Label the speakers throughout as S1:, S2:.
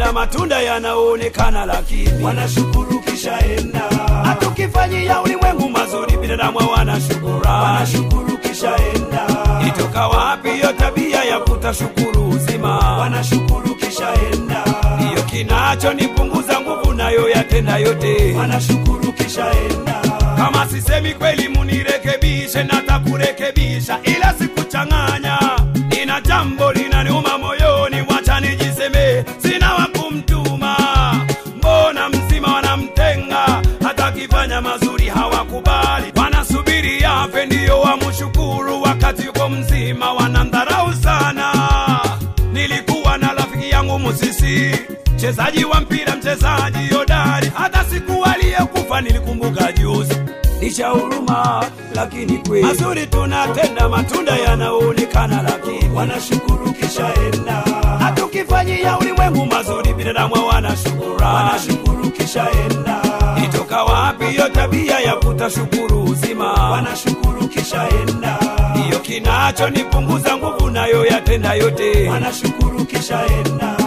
S1: tunatenda matunda yanaonekana, lakini
S2: wanashukuru kisha enda,
S1: hatukifanyia ulimwengu mazuri, binadamu hawana shukurani.
S2: wanashukuru kisha enda,
S1: Itoka wapi hiyo tabia ya kutashukuru uzima?
S2: wanashukuru kisha enda,
S1: Ndiyo kinachonipunguza nguvu nayo yatenda yote.
S2: wanashukuru kisha enda,
S1: Kama sisemi kweli, munirekebishe, natakurekebisha, ila sikuchanganya. Nina jambo linaniuma moyoni, wacha nijiseme, sina wa kumtuma. Mbona mzima wanamtenga, hata akifanya mazuri hawakubali, wanasubiri afe ndiyo wamshukuru, wakati yuko mzima wanamdharau sana. Nilikuwa na rafiki yangu Musisi, mchezaji wa mpira, mchezaji hodari. Hata siku aliyekufa nilikumbuka juzi, licha huruma, lakini kweli mazuri tunatenda, matunda yanaonekana, lakini
S2: wanashukuru kisha enda,
S1: hatukifanyia ulimwengu mazuri, binadamu hawana shukurani.
S2: wanashukuru kisha enda,
S1: Itoka wapi hiyo tabia ya kutashukuru uzima?
S2: wanashukuru kisha enda,
S1: Ndiyo kinachonipunguza nguvu, nayo yatenda yote.
S2: wanashukuru kisha enda,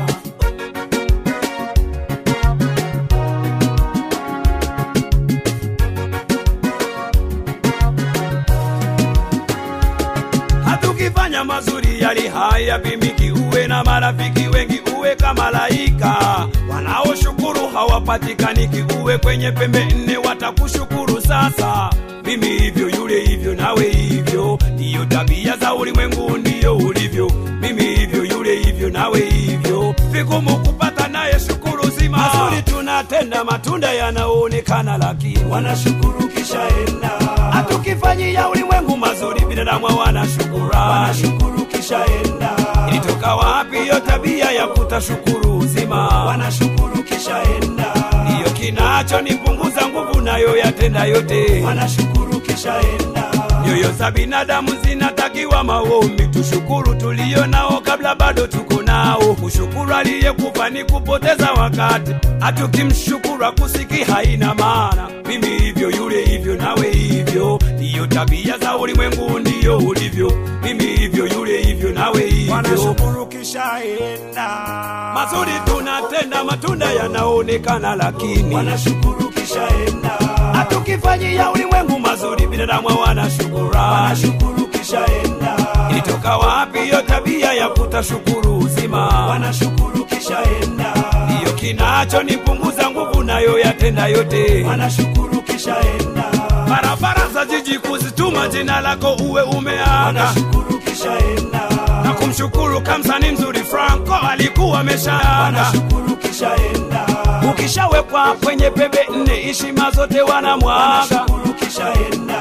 S1: hatukifanya mazuri yali haya pimiki, uwe na marafiki wengi, uwe kama malaika wanaoshukuru hawapatikaniki, uwe kwenye pembe nne watakushukuru. Sasa mimi hivyo, yule hivyo, nawe hivyo, ndiyo tabia za ulimwengu, ndiyo ulivyo. Mimi hivyo, yule hivyo, nawe hivyo, vigumu kupata naye shukuru zima. Mazuri tunatenda, matunda yanaonekana, lakini
S2: wanashukuru kisha enda,
S1: hatukifanyia ulimwengu mazuri, binadamu hawana shukurani.
S2: wanashukuru kisha enda,
S1: Ilitoka wapi hiyo tabia ya kutashukuru uzima?
S2: wanashukuru kisha enda,
S1: Ndiyo kinachonipunguza nguvu, nayo yatenda yote.
S2: wanashukuru kisha enda,
S1: Nyoyo za binadamu zinatakiwa maombi, tushukuru tulio nao kabla bado tuko nao. Kushukuru aliyekufa ni kupoteza wakati, hatukimshukuru akusiki haina maana. Mimi hivyo, yule hivyo, nawe hivyo, ndiyo tabia za ulimwengu, ndiyo ulivyo. Mimi hivyo, yule hivyo, nawe hivyo.
S2: wanashukuru kisha enda,
S1: Mazuri tunatenda, matunda yanaonekana, lakini
S2: wanashukuru kisha enda,
S1: hatukifanyia ulimwengu mazuri, binadamu hawana shukurani.
S2: wanashukuru kisha enda,
S1: Ilitoka wapi hiyo tabia ya kutashukuru uzima?
S2: wanashukuru kisha enda,
S1: Ndiyo kinachonipunguza nguvu, nayo yatenda yote.
S2: wanashukuru kisha enda,
S1: Barabara za jiji kuzituma jina lako uwe umeaga
S2: wanashukuru kisha enda,
S1: na kumshukuru kamsani mzuri Franco alikuwa ameshaaga.
S2: wanashukuru kisha enda,
S1: Ukishawekwa kwenye pembe nne, heshima zote wanamwaga.
S2: wanashukuru kisha enda,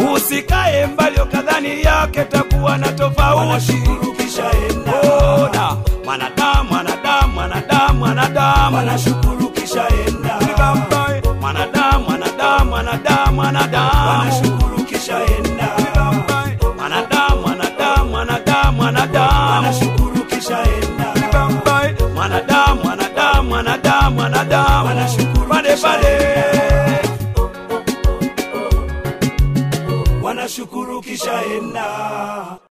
S1: Usikae mbali ukadhani yake takuwa na tofauti.
S2: wanashukuru kisha enda,
S1: Ona mwanadamu, mwanadamu, mwanadamu, mwanadamu,
S2: wanashukuru kisha enda,
S1: mwanadamu, mwanadamu, mwanadamu, mwanadamu,
S2: wanashukuru kisha enda,
S1: mwanadamu, mwanadamu, mwanadamu, mwanadamu,
S2: wanashukuru kisha enda,
S1: mwanadamu, mwanadamu, mwanadamu, mwanadamu,
S2: Wanashukuru
S1: pale
S2: kisha
S1: pale.
S2: wanashukuru kisha enda.